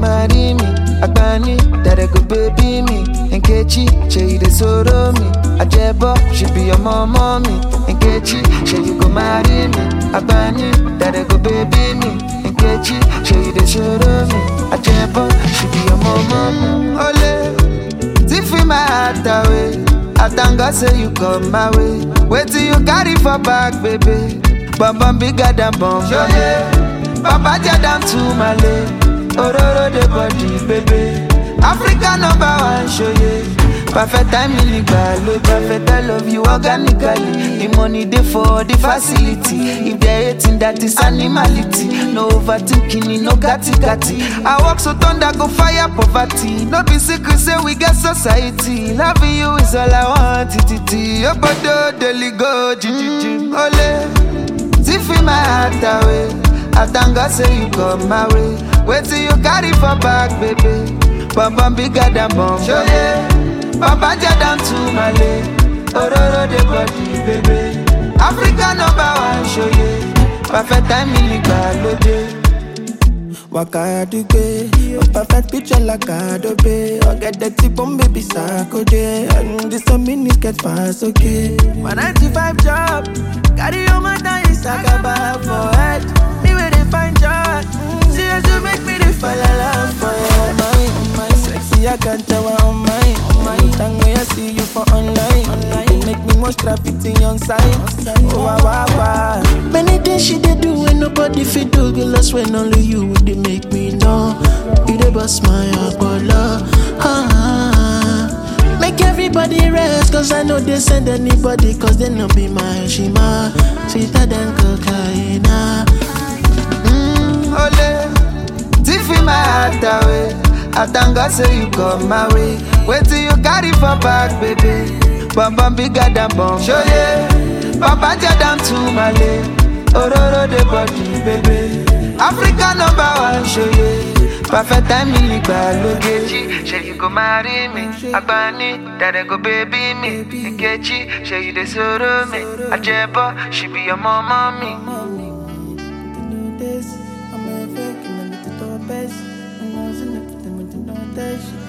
marry me? Agbani, that I go baby me. Nkechi, say you dey sorrow me. Ajebo, she be your mom, mommy. Nkechi, say you go marry me. Agbani, that I go baby me. Nkechi, say you dey sorrow me. Ajebo, she be your mom, mommy. Ole, Tiffy my heart away. I thank God say you come my way. Wait till you carry for back, baby. Bum bum bigger than bum bum. Papa down to Malay. Ororo the body, baby. Africa number one, show you. Perfect time in the perfect I love you organically. The money dey for the facility. If they hating that is animality. No overthinking, no gatti gatti. I walk so thunder go fire poverty. No be secret say we get society. Loving you is all I want. Titi, your body daily go, jijiji. Ole, Tiffy my heart away. I thank God say you come my way. Wait till you carry for back, baby. Bum bum bigger than bum. Show yeah. Papa down to Malay. Ororo the body, baby. Africa number one, show yeah. Perfect time in the Waka dugbe, a perfect picture like Adobe. I get the tip on baby Sakode, and this a mini get pass okay. My 95 job, carry on my time, Sakaba for head. Me where they find joy, see as you make me the fall in love for you. Oh my, oh my, sexy I can't tell what on my, on my. Time when I see you for online, online. You make me most graffiti on site. Oh wow wow wow. Many things she dey do when nobody fit do. Girl, that's when only you would dey make me know. You dey bust my opolo. Ah, ah, ah. Make everybody rest, cause I know they send anybody, cause they no be my shima. Sweeter than cocaine. ah. Mm, ole, Tiffy my heart away. I thank God say you come my way. Wait till you carry for back, baby. Bum bum bigger than bum. Show yeah. Papa down to Malay. Ororo the body, baby. Africa number one, show yeah. Perfect time in Nkechi, say you go marry me. Agbani, that I go baby me. Nkechi, say you dey sorrow me. Ajebo, she be your mom, mommy. know this. I'm a fake and a little best. And I was in it, but they want to know this.